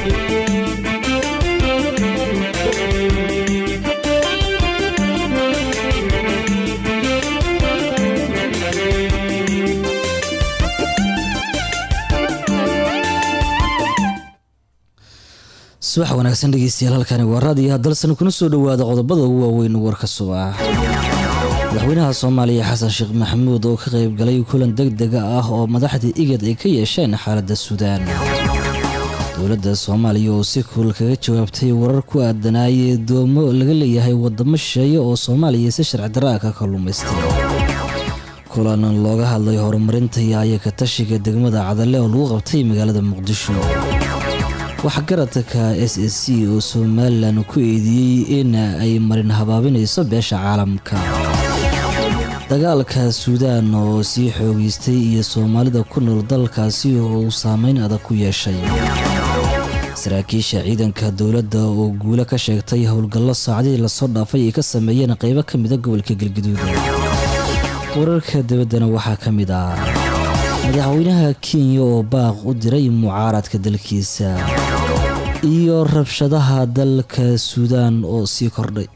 subax wanaagsan dhegeystayaal halkani waa raadiyaha dalsan kuna soo dhowaada qodobada ugu waaweyn warka subax madaxweynaha soomaaliya xasan sheekh maxamuud oo ka qayb galay kulan deg dega ah oo madaxdii igad ay ka yeesheen xaaladda suudaan dowladda soomaaliya oo si kuul kaga jawaabtay warar ku aadanaayay doomo laga leeyahay wadamo shisheeye oo soomaaliya si sharci darra ka kalluumaystay kulan looga hadlay horumarinta iyo ayaka tashiga degmada cadale oo lagu qabtay magaalada muqdisho waxgaradka s s c oo somalilan ku eedeeyey in ay marin habaabinayso beesha caalamka dagaalka suudaan oo sii xoogeystay iyo soomaalida ku nool dalkaasi oo uu saameyn adag ku yeeshay saraakiisha ciidanka dowladda oo guulo ka sheegtay howlgallo saacadii lasoo dhaafay ay ka sameeyeen qeybo ka mida gobolka galgaduud wararka dabaddana waxaa ka mid ah madaxweynaha kenya oo baaq u diray mucaaradka dalkiisa iyo rabshadaha dalka suudaan oo sii kordhay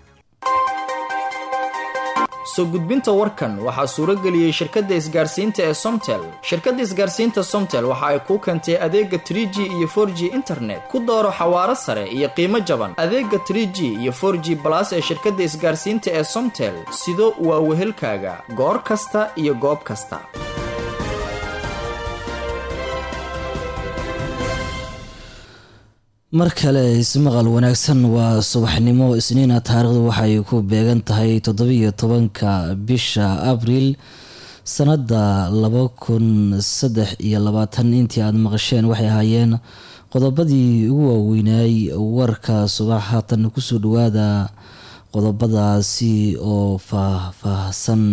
soo gudbinta warkan waxaa suuro geliyey shirkadda isgaarsiinta ee somtel shirkadda isgaarsiinta somtel waxa ay kuu keentay adeega tr g iyo for g internet ku dooro xawaaro sare iyo qiimo jaban adeega tr g iyo for g balas ee shirkadda isgaarsiinta ee somtel sido waa wehelkaaga goor kasta iyo goob kasta mar kale ismaqal wanaagsan waa subaxnimo isniina taariikhdu waxay ku beegan tahay toddobiyo tobanka bisha abriil sanada laba kun saddex iyo labaatan intii aada maqasheen waxay ahaayeen qodobadii ugu waaweynaay warka subax haatan kusoo dhawaada qodobadaasi oo faah-faahsan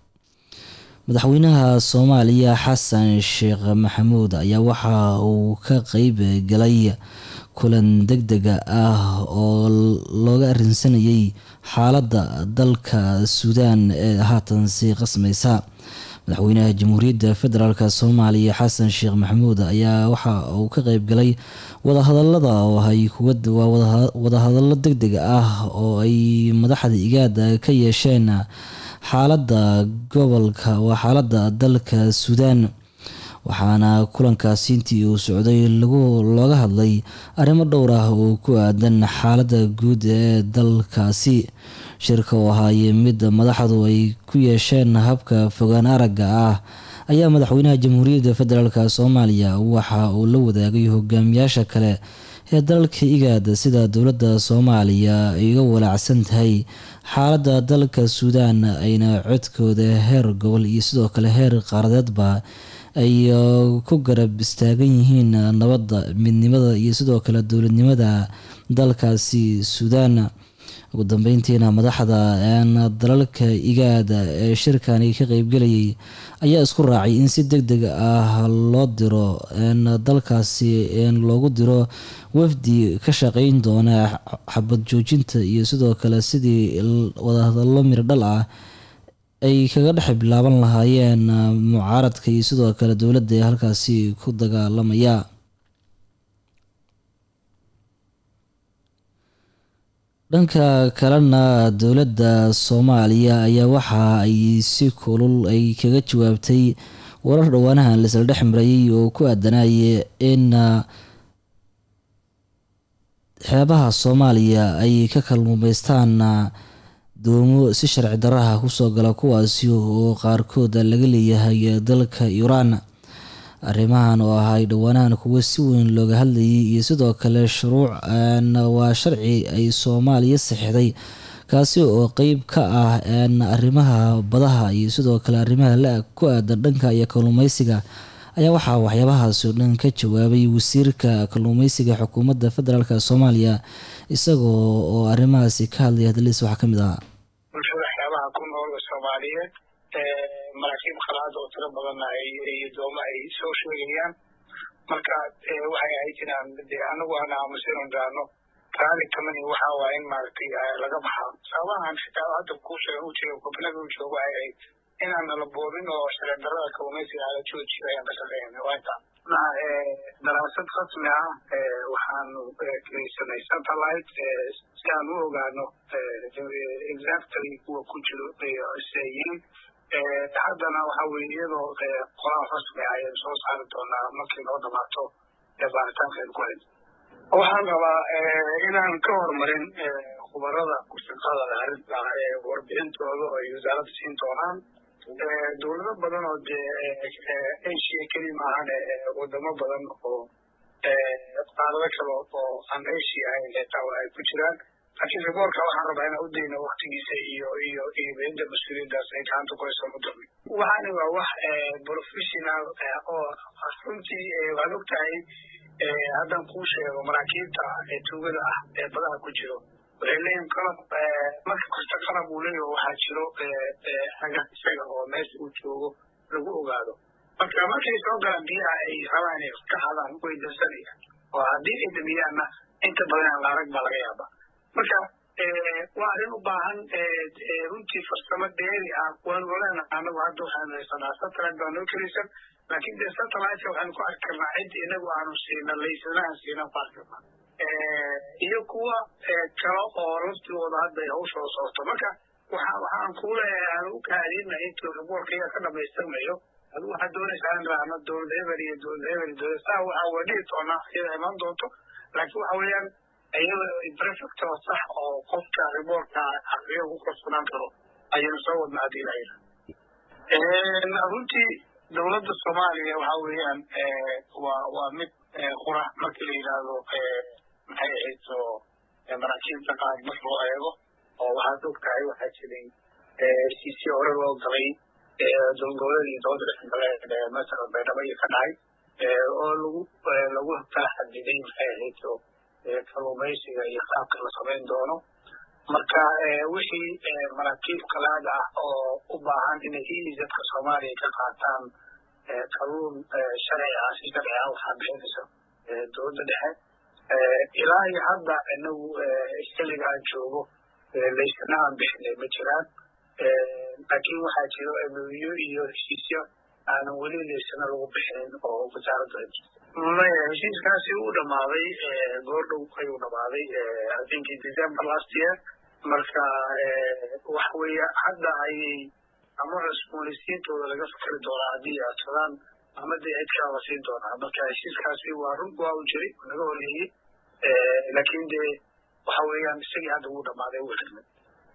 madaxweynaha soomaaliya xasan sheekh maxamuud ayaa waxa uu ka qeyb galay kulan deg dega ah oo looga arrinsanayay xaaladda dalka suudaan ee haatan sii qasmaysa madaxweynaha jamhuuriyadda federaalk soomaaliya xasan sheekh maxamuud ayaa waxa uu ka qeyb galay wadahadalada oo ay waa wadahadallo deg deg ah oo ay madaxda igaada ka yeesheen xaaladda gobolka waa xaaladda dalka suudaan waxaana kulankaasi intii uu socday looga hadlay arrimo dhowr ah oo ku aadan xaaladda guud ee dalkaasi shirka oo ahaayee mid madaxdu ay ku yeesheen habka fogaan aragga ah ayaa madaxweynaha jamhuuriyadda federaalk soomaaliya waxa uu la wadaagay hogaamiyaasha kale ee dalalka igaad sida dowladda soomaaliya ay uga walaacsan tahay xaaladda dalka suudaan ayna codkooda heer gobol iyo sidoo kale heer qaaradeedba ay ku garab istaagan yihiin nabadda midnimada iyo sidoo kale dowladnimada dalkaasi suudaan ugu dambeyntiina madaxda dalalka igaada ee shirkani ka qeybgelayay ayaa isku raacay in si deg deg ah loo diro dalkaasi loogu diro wafdi ka shaqeyn doona xabad joojinta iyo sidoo kale sidii wadahadallo mirdhal ah ay kaga dhex bilaaban lahaayeen mucaaradka iyo sidoo kale dowladda ee halkaasi ku dagaalamaya dhanka kalena dowladda soomaaliya ayaa waxa ay si kulul ay kaga jawaabtay warar dhowaanahan laisla dhex marayay oo ku aadanaya in xeebaha soomaaliya ay ka kalluumaystaan doomo si sharci daraha kusoo gala kuwaasi oo qaarkood laga leeyahay dalka iiraan arrimahan oo ahay dhowaanahan kuwo si weyn looga hadlayay iyo sidoo kale shuruuc waa sharci ay soomaaliya saxiixday kaasi oo qeyb ka ah arrimaha badaha iyo sidoo kale arrimaha la ku aadan dhanka iyo kalluumeysiga ayaa waxaa waxyaabahaasi oo dhan ka jawaabay wasiirka kalluumeysiga xukuumadda federaalk soomaaliya isagoo oo arrimahaasi ka hadlaya hadaliis waxaa ka mid ahaa bulshada xeebaha ku nool soomaaliyeed maraakiib qalaad oo tiro badanna iyo dooma ay soo sheegayaan marka waxay ahayd inaan de anagu aan aamusan raano raali kamani waxa waa in maaragtay laga baxaa sababahan xitaa hadda kuu sheega u jira gobnada u joogo ay ahayd inaan nala boodin oo sharci darrada kalluumaysiga ala joojiyo ayaan ka shaqeynay waa intaan daraasad rasmi ah waxaanu keysanay satellite si aan u ogaano exactly kuwa ku jiro isayiin haddana waxa weye iyadoo qoraal rasmi ah ayaan soo saari doonaa markii noo dhamaato baaritaankeenu ku hayn waxaan rabaa inaan ka horumarin khubarada kushaqada arrinta warbixintooda oo ay wasaaradda siin doonaan dowlado badan oo dee asia keli maahane wadamo badan oo qaarado kale oo aan asia ahayn xitaa ay ku jiraan laakiin riboorka waxaan rabaa inaan udayno waktigiisa iyo iyo iyo beenta mas-uuliyaddaas ay gacanta ku hayso mudami waxaani waa wax professional oo runtii waad og tahay haddaan kuu sheego maraakiibta tuugada ah ee badaha ku jiro waxay leeyihin qalab marka kasta qalab uu leeyaho waxaa jiro aga isaga oo meesha uu joogo lagu ogaado marka markay soo galaan biyaha ay rabaan inay ka hadaan way dansanayaan oo haddii ay damiyaanna inta badan aan la arag baa laga yaaba marka waa arrin u baahan runtii farsamo dheeri ah waan oleena anagu hadda waxaanu haysanaa satellite baa noo kelaysan laakiin dee satelliteka waxaanu ku arki karnaa cidda inagu aanu siina laysanahan siina ku arki karnaa iyo kuwa kale oo laftigooda hadda ay hawshooda socoto marka waxa waxaan kuu leeyahay aan u kaadina intuu riboorka iyaga ka dhamaystirmayo adu waxaad doonaysaa in raacno dowlad hebel iyo dowlad hebel iyo dowlad saa waxa waa dhihi doonaa iyada imaan doonto laakiin waxa weeyaan iyada prefect oo sax oo qofka riboorka aqriyo ku kalsoonaan karo ayaynu soo wadnaa haddii ilaha runtii dowladda soomaaliya waxa weeyaan waa waa mid qura markii la yidhaahdo maxay ahayd oo maraakiibta qaar marka loo eego oo waxaad og tahay waxaa jiray heshiisyo hore loo galay dowlgoboleed iyo dowladda dhexgale masalan baydhabo iyo ka dhacay oo lagu lagu kala xadiday maxay ahayd oo kalluumaysiga iyo qaabka la samayn doono marka wixii maraakiib kalaad ah oo u baahan inay iizadka soomaaliya ka qaataan kalluun sharci ah si sharci ah waxaa bixinaysa dowladda dhexe ilaa iyo hadda inagu xilliga aan joogo laysana aan bixinay ma jiraan laakiin waxaa jiro emyo iyo heshiisyo aanan weli laysana lagu bixinin oo wasaaradda ay jirta maya heshiiskaasi uu dhamaaday goordhow ayuu dhamaaday i think december last year marka waxa weeye hadda ayay ama cusboonaysiintooda laga fikri doonaa haddii ay adsadaan ama dee cid kala la siin doonaa marka heshiiskaasi waa run waa u jiray naga horeeyey laakiin dee waxa weeyaan isagii hadda wuu dhamaaday wuu xirmay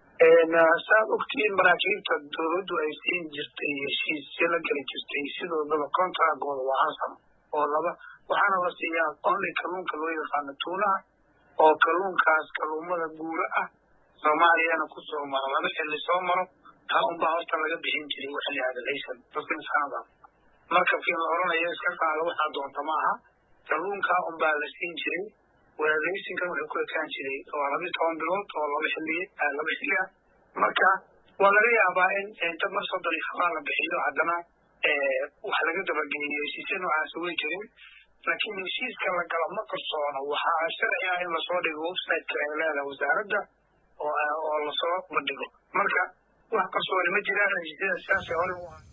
saad ogtiin maraakiibta dowladdu ay siin jirtay heshiisyo la geli jirtay sidoodaba contractooda waa ansam oo laba waxaana la siiyaa only kalluunka loo yaqaano tuunaha oo kalluunkaas kalluumada guura ah soomaaliyana ku soo maro laba xilli soo maro taa unbaa horta laga bixin jiray waxa la yihahda laysan dadka insaanada markabkii la oranayo iska qaado waxaa doonta ma aha kalluunkaa unbaa la siin jiray weeraraysinkan wuxuu ku ekaan jiray waa labiyo toban bilood oo laba xilli laba xilli ah marka waa laga yaabaa in inta mar soddon iyo habaa la bixiyo haddana wax laga dabageeyo heshiisya noocaasi way jirin laakiin heshiiska la gala ma qarsoono waxaa sharci ah in lasoo dhigo websiteka ay leedahay wasaaradda oo oo lasoo bandhigo marka wax qarsooni ma jiraan heshiisyada sidaasay hore u ahay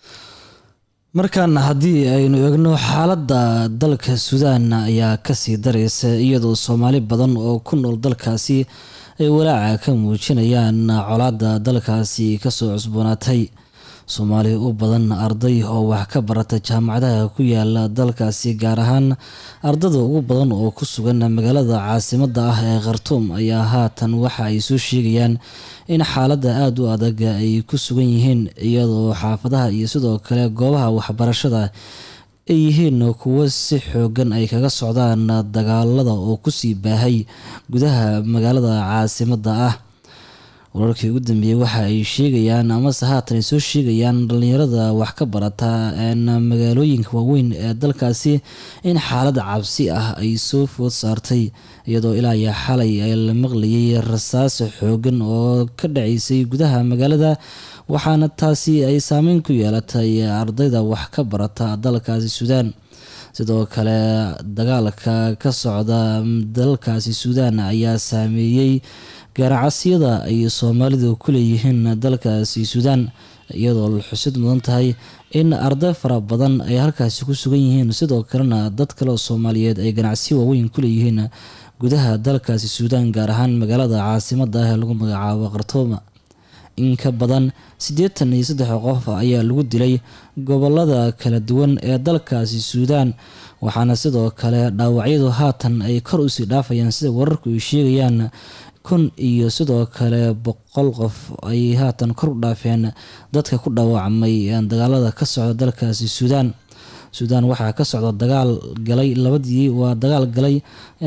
markan haddii aynu eegno xaaladda dalka suudaan ayaa kasii daraysa iyadoo soomaali badan oo ku nool dalkaasi ay walaaca ka muujinayaan colaadda dalkaasi kasoo cusboonaatay soomaali u badan arday oo wax ka barata jaamacadaha ku yaala dalkaasi gaar ahaan ardada ugu badan oo ku sugan magaalada caasimadda ah ee khartuum ayaa haatan waxa ay soo sheegayaan in xaaladda aada u adag ay ku sugan yihiin iyadoo xaafadaha iyo sidoo kale goobaha waxbarashada ay yihiin kuwo si xoogan ay kaga socdaan dagaalada oo kusii baahay gudaha magaalada caasimadda ah wararkii ugu dambeeyey waxa ay sheegayaan amase haatan ay soo sheegayaan dhalinyarada wax ka barata magaalooyinka waaweyn ee dalkaasi in xaalad cabsi ah ay soo food saartay iyadoo ilaa iyo xalay ay la maqlayay rasaas xoogan oo ka dhacaysay gudaha magaalada waxaana taasi ay saameyn ku yeelatay ardayda wax ka barata dalkaasi suudaan sidoo kale dagaalka ka socda dalkaasi suudaan ayaa saameeyey gaaracasyada ay soomaalidu ku leeyihiin dalkaasi suudaan iyadoo la xusid mudan tahay in arday fara badan ay halkaasi ku sugan yihiin sidoo kalena dad kale oo soomaaliyeed ay ganacsi waaweyn ku leeyihiin gudaha dalkaasi suudaan gaar ahaan magaalada caasimada ah ee lagu magacaabo khartouma in ka badan siddeetan iyo saddex qof ayaa lagu dilay gobolada kala duwan ee dalkaasi suudaan waxaana sidoo kale dhaawacyadu haatan ay kor usii dhaafayaan sida wararku ay sheegayaan kun iyo sidoo kale boqol qof ay haatan kor u dhaafeen dadka ku dhaawacmay dagaalada ka socda dalkaasi suudaan suudaan waxaa ka socda dagaal galay labadii waa dagaal galay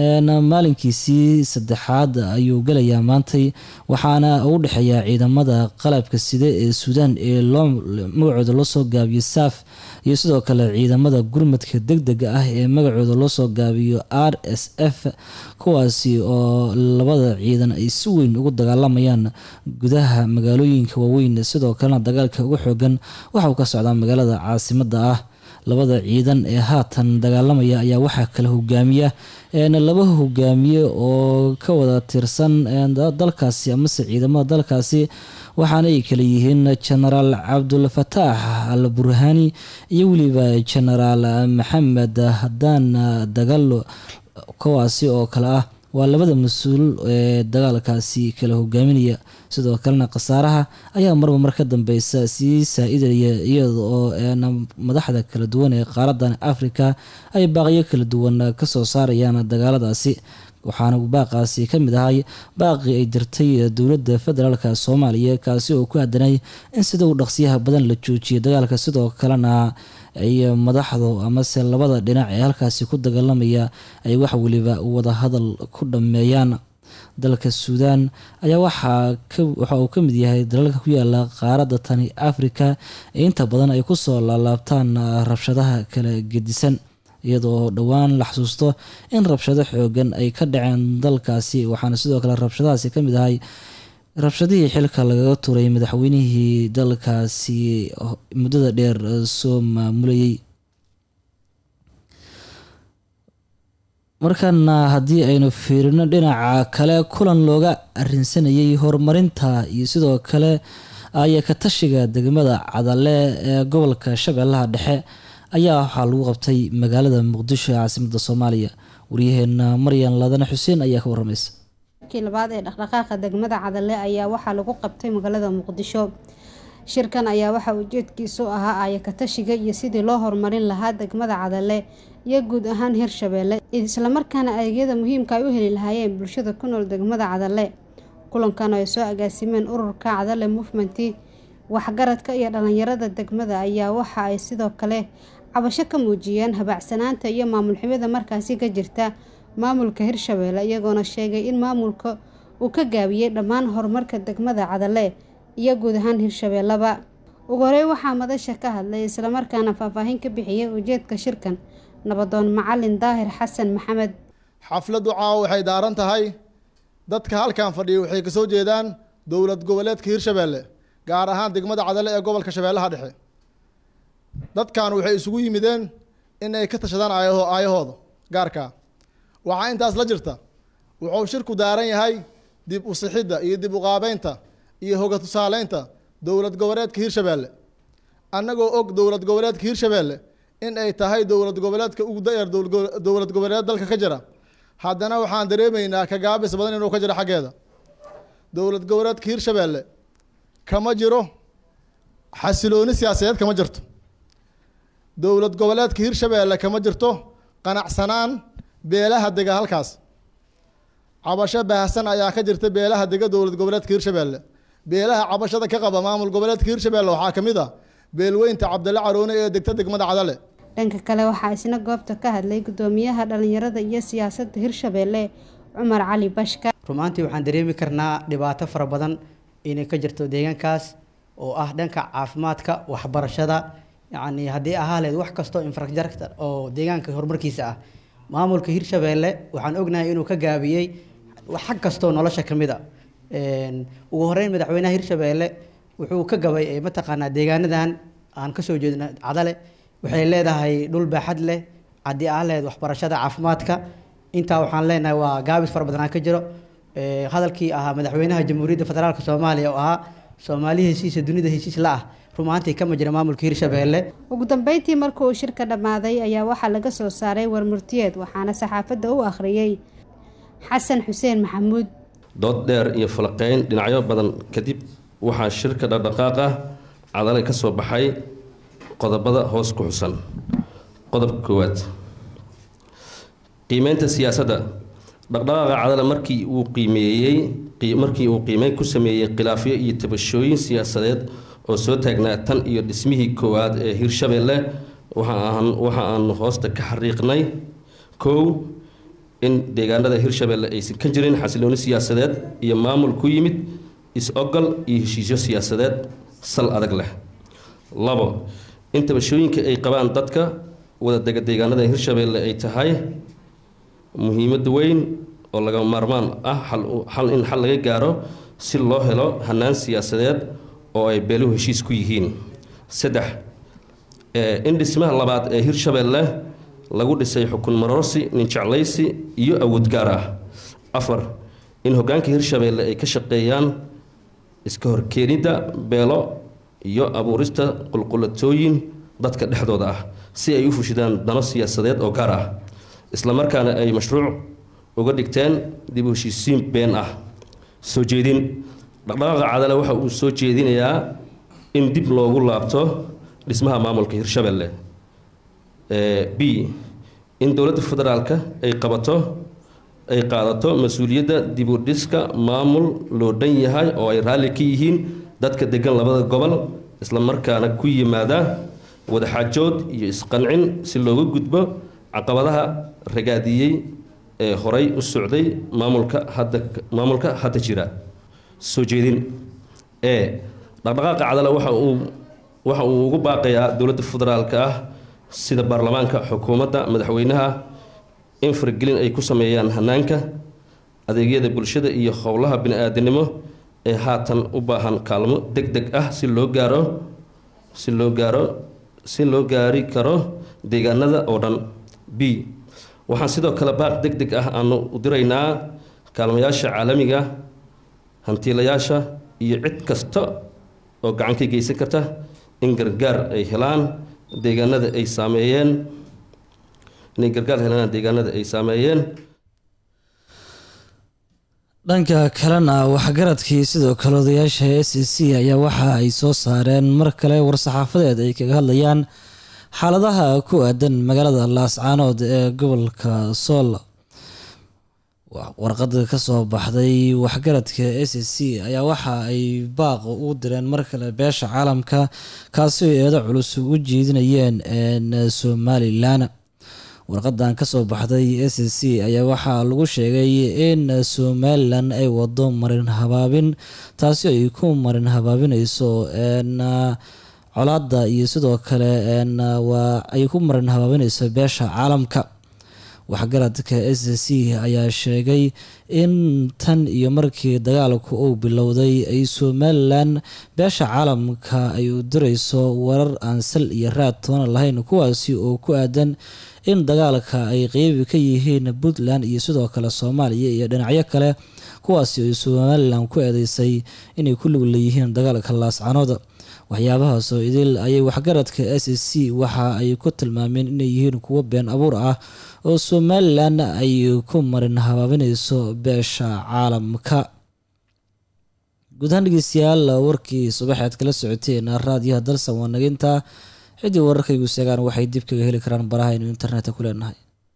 maalinkiisii saddexaad ayuu galayaa maantay waxaana u dhexeeya ciidamada qalabka sida ee suudaan ee loo magacooda loo soo gaabiyo saaf iyo sidoo kale ciidamada gurmadka deg dega ah ee magacooda loo soo gaabiyo r s f kuwaasi oo labada ciidan ay si weyn ugu dagaalamayaan gudaha magaalooyinka waaweyn sidoo kalena dagaalka ugu xoogan waxauu ka socdaa magaalada caasimada ah labada ciidan ee haatan dagaalamaya ayaa waxaa kala hogaamiya laba hogaamiye oo ka wada tirsan dalkaasi amase ciidamada dalkaasi waxaana ay kala yihiin genaraal cabdulfataax al burhani iyo weliba genaraal maxamed haddaan dagalo kuwaasi oo kale ah waa labada mas-uul ee dagaalkaasi kala hogaaminaya sidoo kalena khasaaraha ayaa marba mar ka dambeysa sii saa-idaya iyada oo madaxda kala duwan ee qaaradan africa ay baaqyo kala duwan kasoo saarayaan dagaaladaasi waxaana baaqaasi ka mid ahay baaqii ay dirtay dowladda federaalk soomaaliya kaasi oo ku aadanay in sida uu dhaqsiyaha badan la joojiyay dagaalka sidoo kalena ay madaxdu amase labada dhinac ee halkaasi ku dagaalamaya ay wax weliba wada hadal ku dhammeeyaan dalka suudaan ayaa waxa uu ka mid yahay dalalka ku yaala qaaradda tani africa ee inta badan ay kusoo laalaabtaan rabshadaha kala gedisan iyadoo dhowaan la xasuusto in rabshado xoogan ay ka dhaceen dalkaasi waxaana sidoo kale rabshadahaasi ka mid ahay rabshadihii xilka lagaga turay madaxweynihii dalkaasi muddada dheer soo maamulayay markana haddii aynu fiirino dhinaca kale kulan looga arinsanayay horumarinta iyo sidoo kale aya ka tashiga degmada cadale ee gobolka shabeellaha dhexe ayaa waxaa lagu qabtay magaalada muqdisho ee caasimada soomaaliya waryaheena maryan ladane xuseen ayaa ka waramaysa kii labaad ee dhaqdhaqaaqa degmada cadale ayaa waxaa lagu qabtay magaalada muqdisho shirkan ayaa waxaa ujeedkiisu ahaa aaya katashiga iyo sidii loo horumarin lahaa degmada cadale iyo guud ahaan hirshabeelle islamarkaana adeegyada muhiimka ay u heli lahaayeen bulshada ku nool degmada cadale kulankan ay soo agaasimeen ururka cadale movementi waxgaradka iyo dhalinyarada degmada ayaa waxa ay sidoo kale cabasho ka muujiyeen habaacsanaanta iyo maamul xumida markaasi ka jirta maamulka hirshabeelle iyagoona sheegay in maamulka uu ka gaabiyey dhammaan horumarka degmada cadale iyo guud ahaan hirshabeellaba ugu horey waxaa madasha ka hadlay islamarkaana faahfaahin ka bixiyay ujeedka shirkan nabadoon macalin daahir xasan maxamed xafladdu caawa waxay daaran tahay dadka halkan fadhiya waxay kasoo jeedaan dowlad goboleedka hirshabeelle gaar ahaan degmada cadale ee gobolka shabeellaha dhexe dadkan waxay isugu yimideen in ay ka tashadaan aayaho aayahooda gaarkaa waxaa intaas la jirta wuxuu shirku daaran yahay dib u sixidda iyo dib u qaabeynta iyo hoga tusaaleynta dowlad goboleedka hirshabeelle annagoo og dowlad goboleedka hirshabeelle in ay tahay dowlad goboleedka ugu da-yar dowlad goboleed dalka ka jira haddana waxaan dareemaynaa ka gaabis badan inuu ka jiro xaggeeda dowlad goboleedka hirshabeelle kama jiro xasilooni siyaasadeed kama jirto dowlad goboleedka hirshabeelle kama jirto qanacsanaan beelaha dega halkaas cabasho baahsan ayaa ka jirta beelaha dega dowlad goboleedka hirshabeelle beelaha cabashada ka qaba maamul goboleedka hirshabeelle waxaa ka mid ah beelweynta cabdille caroone ee degta degmada cadale dhanka kale waxaa isna goobta ka hadlay gudoomiyaha dhalinyarada iyo siyaasadda hirshabeelle cumar cali bashka rumaantii waxaan dareemi karnaa dhibaato fara badan inay ka jirto deegaankaas oo ah dhanka caafimaadka waxbarashada yacni haddii ahaa leed wax kastoo infrastructure oo deegaanka horumarkiisa ah maamulka hirshabeelle waxaan ognahay inuu ka gaabiyey xag kastoo nolosha ka mid a ugu horeyn madaxweynaha hirshabeelle wuxuu ka gabay mataqaanaa deegaanadan aan kasoo jeedno cadale waxay leedahay dhul baaxad leh haddii ah leed waxbarashada caafimaadka intaa waxaan leenahay waa gaabis fara badan aan ka jiro hadalkii ahaa madaxweynaha jamhuuriyadda federaalk soomaaliya oo ahaa soomaali heshiisa dunida heshiis la ah rumaantii kama jira maamulka hirshabeelle ugu dambeyntii marka uu shirka dhammaaday ayaa waxaa laga soo saaray warmurtiyeed waxaana saxaafadda u akhriyey xasan xuseen maxamuud dood dheer iyo falaqeyn dhinacyo badan kadib waxaa shirka dhaqdhaqaaq ah cadalay ka soo baxay qodobada hoos ku xusan qodobka koowaad qiimeynta siyaasadda dhaqdhaqaaqa cadale markii uu qiimeeyey markii uu qiimeyn ku sameeyey khilaafyo iyo tabashooyin siyaasadeed oo soo taagnaa tan iyo dhismihii koowaad ee hirshabeelle waxa aan hoosta ka xariiqnay kow in deegaanada hirshabeelle aysan ka jirin xasilooni siyaasadeed iyo maamul ku yimid is-ogol iyo heshiisyo siyaasadeed sal adag leh labo in tabashooyinka ay qabaan dadka wadadega deegaanada hirshabeelle ay tahay muhiimad weyn oo laga maarmaan ah xal in xal laga gaaro si loo helo hanaan siyaasadeed oo ay beeluhu heshiis ku yihiin saddex in dhismaha labaad ee hirshabeelle lagu dhisay xukun marorsi ninjeclaysi iyo awood gaar ah afar in hogaanka hirshabeelle ay ka shaqeeyaan iska horkeenidda beelo iyo abuurista qulqulatooyin dadka dhexdooda ah si ay u fushidaan dano siyaasadeed oo gaar ah islamarkaana ay mashruuc uga dhigteen dib u heshiisiin been ah soo jeedin dhaqdhaqaaqa cadale waxa uu soo jeedinayaa in dib loogu laabto dhismaha maamulka hirshabeelle b in dowladda federaalka ay qabato ay qaadato mas-uuliyadda dib u dhiska maamul loo dhan yahay oo ay raalli ka yihiin dadka degan labada gobol islamarkaana ku yimaada wadaxaajood iyo isqancin si looga gudbo caqabadaha ragaadiyey ee horay u socday maamulka hadda maamulka hadda jira soo jeedin ee dhaqdhaqaaqa cadale waxa uu waxa uu ugu baaqayaa dowladda federaalka ah sida baarlamaanka xukuumadda madaxweynaha in faragelin ay ku sameeyaan hanaanka adeegyada bulshada iyo howlaha bini-aadanimo ee haatan u baahan kaalmo deg deg ah si loo gaaro si loo gaaro si loo gaari karo deegaanada oo dhan b waxaan sidoo kale baaq deg deg ah aanu u diraynaa kaalmayaasha caalamiga hantiilayaasha iyo cid kasta oo gacan ka geysan karta in gargaar ay helaan deegaanada ay saameeyeen inay gargaar helaan deegaanada ay saameeyeen dhanka kalena waxgaradkii sidoo kale odayaasha s c ayaa waxa ay soo saareen mar kale war-saxaafadeed ay kaga hadlayaan xaaladaha ku aadan magaalada laascaanood ee gobolka sool warqada kasoo baxday waxgaradka s c ayaa waxa ay baaq u direen mar kale beesha caalamka kaasi oo eedo culus ugu jeedinayeen somalilan warqadan kasoo baxday s c ayaa waxaa lagu sheegay in somalilan ay wado marin habaabin taasi ay ku marin habaabineyso colaada iyo sidoo kale waa ay ku marin habaabineyso beesha caalamka waxgaradka s c ayaa sheegay in tan iyo markii dagaalku uu bilowday ay somalilan beesha caalamka ay u direyso warar aan sal iyo raad toona lahayn kuwaasi oo ku aadan in dagaalka ay qeybi ka yihiin puntland iyo sidoo kale soomaaliya iyo dhinacyo kale kuwaasi ay somalilan ku eedeysay inay ku lug leeyihiin dagaalka laascanooda waxyaabahaas oo idil ayay waxgaradka s c waxa ay ku tilmaameen inay yihiin kuwo been abuur ah oo somalilan ay ku marin habaabineyso beesha caalamka guud ahaan dhegeystayaal warkii subaxeed kala socoteen raadiyaha dalsan waa naginta ciddii wararkaygu seegaan waxay dib kaga heli karaan baraha aynu internetka ku leenahay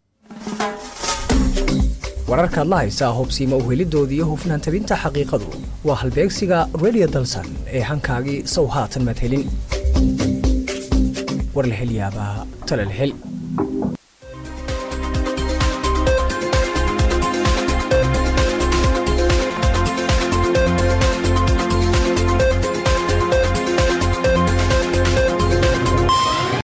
wararkaad la haysaa hubsiima uhelidooda iyo hufnaan tabinta xaqiiqadu waa halbeegsiga redio dalsan ee hankaagii sow haatan maad helin war la hel yaabaa tale la hel